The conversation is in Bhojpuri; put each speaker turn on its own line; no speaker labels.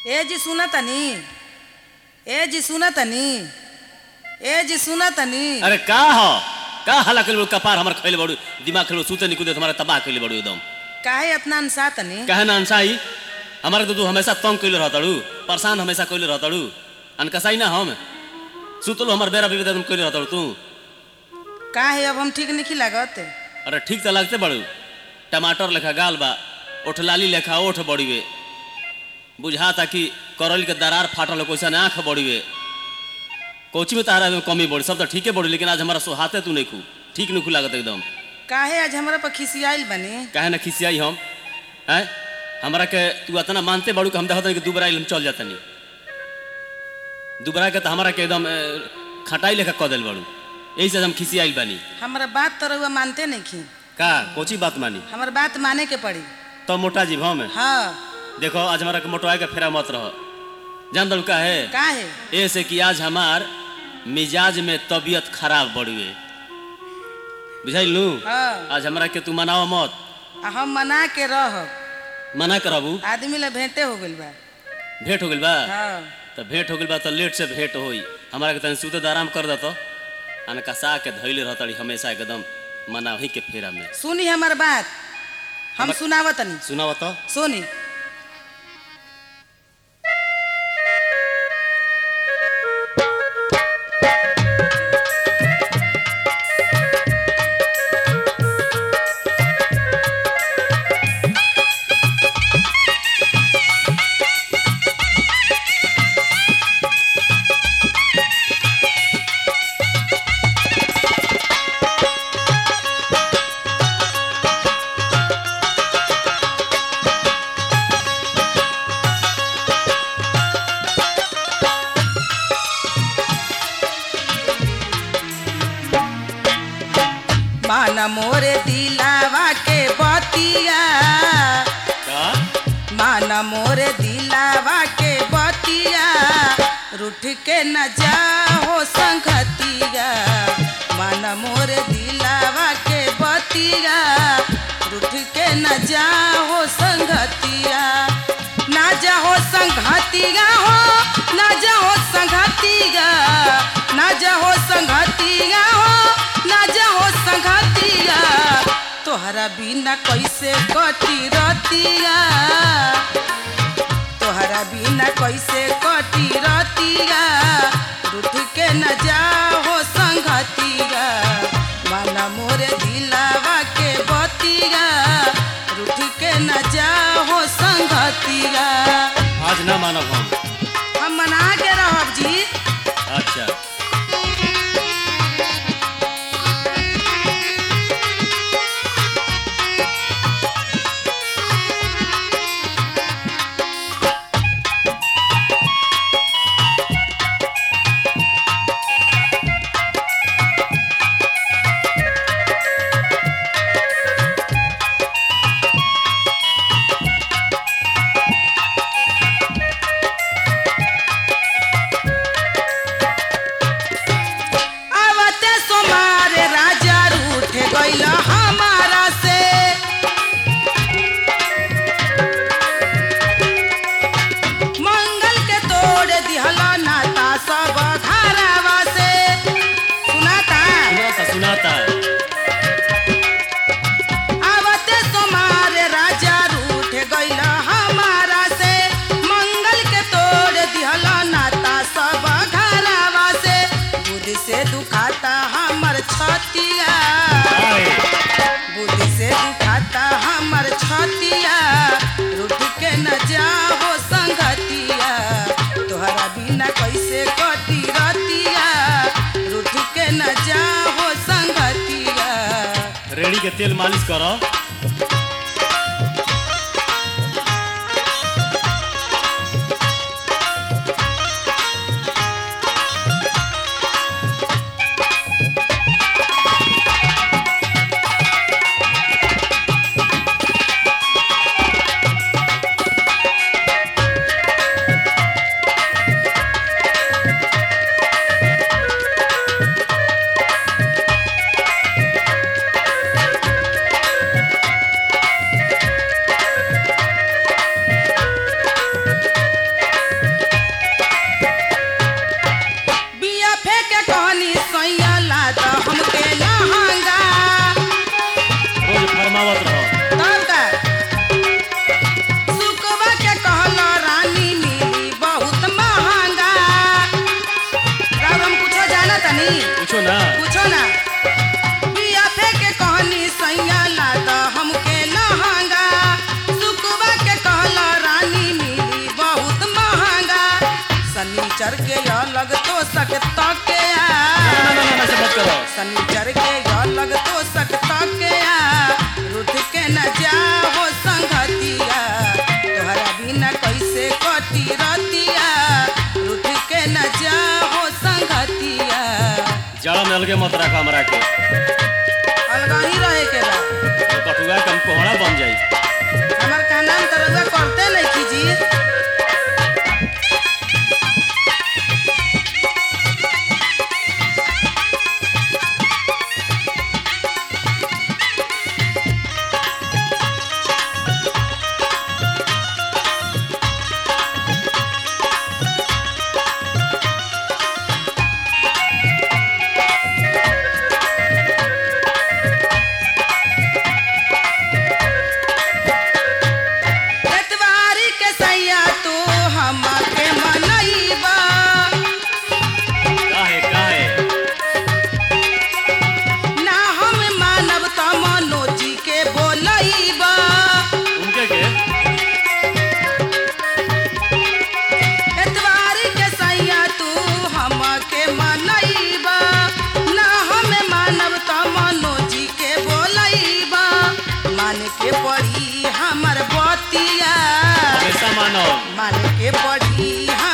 ए जी सुना तनी ए जी सुना तनी ए जी सुना तनी
अरे का हो का हला कइले बड़ू कपार हमर खइले बड़ू दिमाग खइले सूते निकुदे हमारा तबाह कइले बड़ू एकदम
काहे इतना अनसा तनी
काहे ना अनसाई हमारे तो तू हमेशा तंग कइले रहतड़ू परेशान हमेशा कइले रहतड़ू अनकसाई ना हम सुतलो हमर बेरा बेबी एकदम कइले रहतड़ू तू
काहे अब हम ठीक नहीं लागत
अरे ठीक त लागते बड़ू टमाटर लेखा गाल बा ओठ लाली लेखा ओठ बड़ीवे बुझाता कि करल के दरार फाटल हो कैसा आँख बड़ीवे कोची में तारा में कमी बड़ी सब तो ठीके बड़ी लेकिन आज हमारा सोहाते तू नहीं खू ठीक नहीं खू लागत एकदम
काहे आज हमरा पर खिसियाइल बनी
काहे ना खिसियाई हम हैं हमरा के तू इतना मानते बड़ू कि हम देखत नहीं कि दुबरा हम चल जातनी दुबरा के तो हमरा के एकदम ए, खटाई लेखा कह दिल बड़ू यही से हम खिसियाइल बानी
हमरा बात तो रउआ मानते नहीं खी
का कोची बात मानी
हमर बात माने के पड़ी
तो मोटा जी हम
हाँ
देखो आज हमारा के मोटवाए के फेरा मत रहो जान दल का है
काहे
ऐसे कि आज हमार मिजाज में तबीयत खराब बढ़ुए बुझाइल लू
हाँ
आज हमरा के तू मनाओ मत
आ हम मना के रह
मना करबू
आदमी ला भेंटे हो गइल बा
भेंट हो गइल बा
हाँ
तो भेंट हो गइल बा तो लेट से भेंट होई हमारा के तनी सुते आराम कर दतो अनकसा के धइले रहतड़ी हमेशा एकदम मना वही के फेरा में
सुनी हमर बात हम
हमर-
सुनावत तनी
सुनाव तो
सुनी मान मोरे दिलावा के बतिया
का
मान मोरे दिलावा के बतिया रूठ के न जाओ संगतिया मान मोरे दिलावा के बतिया रूठ के न जाओ संगतिया ना जाओ संगतिया हो ना जाओ संगतिया ना जाओ संगतिया हो ना जाओ संगतिया तोहरा बिना कैसे कटी रतिया तोहरा बिना कैसे कटी रतिया रूठ के न जाओ संगतिया माना मोरे दिलावा के बतिया रूठ के न जाओ संगतिया
आज ना मानब हम
हम मना के रहब जी
अच्छा
आवते सोमार राजा रूठ गइल हमारा से मंगल के तोड़ दिहल नाता सब घरवा से सुनाता
सुनाता सुनाता
आवते सोमार राजा रूठ गइल हमारा से मंगल के तोड़ दिहल नाता सब घरवा से बुद्धि से दुखाता हमर छतिया
आए
बुद्धि से दुखाता हमर छतिया रूठ के न जाओ संगतिया तोहरा बिना कैसे कटी रतिया रूठ के न जाओ संगतिया
रेड़ी के तेल मालिश करो कुछो ना
पूछो ना बिया फेंके कहनी सैया लाद हमके लहंगा सुकुबा के कहला रानी मिली बहुत महंगा सनीचर के अलग तो सकता के
ना
आ
ना ना ना ऐसे मत करो
सनीचर के अलग तो सकता के आ रुठ के न जाओ संगतिया तोहरा बिना कैसे कटी रतिया रुठ के न जाओ संगतिया
जड़ा में अलगे मत रखा हमरा के
अलगा ही रहे के बा
तो कटुआ कम कोहड़ा बन जाई
हमार कहना तरह करते नहीं कीजिए एतवारी के सैया तू हमके मनईबा
काहे काहे
ना हम मानब त मनोजी के बोलईबा
उनके के
एतवारी के सैया तू हमके मनईबा ना हम मानब त मनोजी के बोलईबा मान के पड़ी हमर बतिया
हमेशा मानो
मान के पड़ी